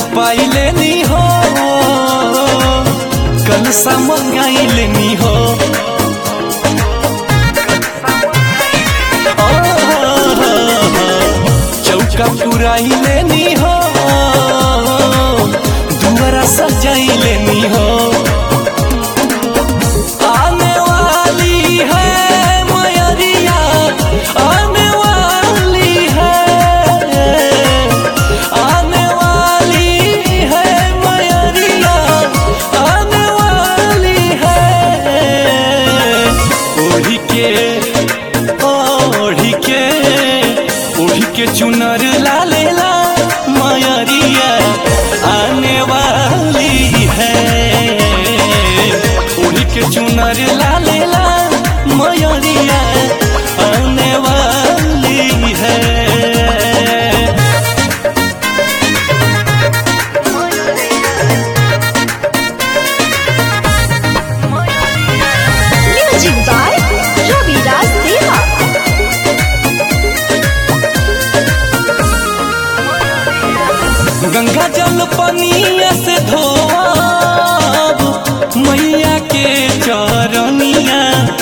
लिपाई लेनी हो कल सा मंगाई लेनी हो चौका पुराई लेनी हो दुआरा सजाई लेनी हो आने वाली है मयरिया आने वाली है आने वाली है मयरिया आने वाली है ओढ़ी के ओढ़ी के ओढ़ी के चुनर लाले ला मयरिया आने वाली है ओढ़ी के चुनर लाले ला मयरिया आने वाली है Music by Ravi Raj Deva. Ganga जल पनिया से धोब मैया के चरनिया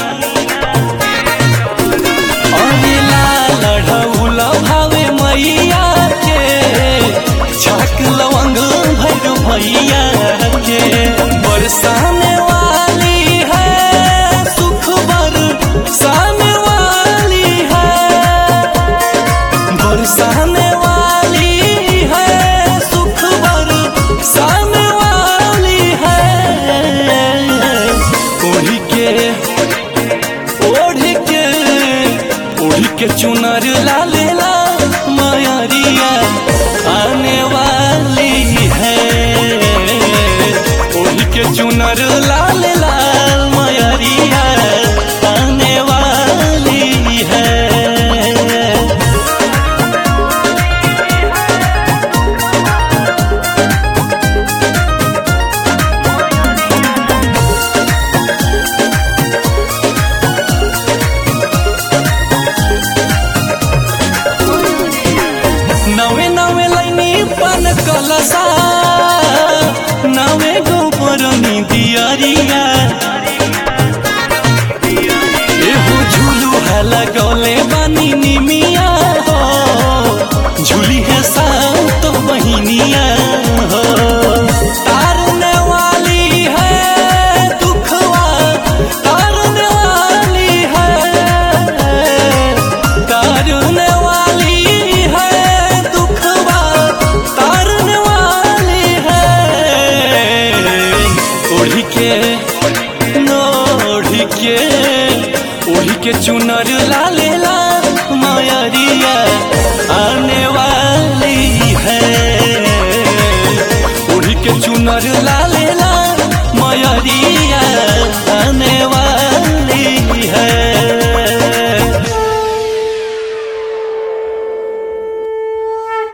अरे लाल ढौल भावे मैया के छाक लवंग भर भैया के बरसाने वाली है सुख बरसाने वाली है बरसाने वाली है सुख बरसाने वाली है ओढ़ी के ओढ़ी के ओढ़ी के चुनर लाले ला मयरिया आने वाली है ओढ़ी के चुनर लाले लाल मयरिया आने वाली है नवे नवे लाइनी पान कलसा नवे गोबरनी दियरिया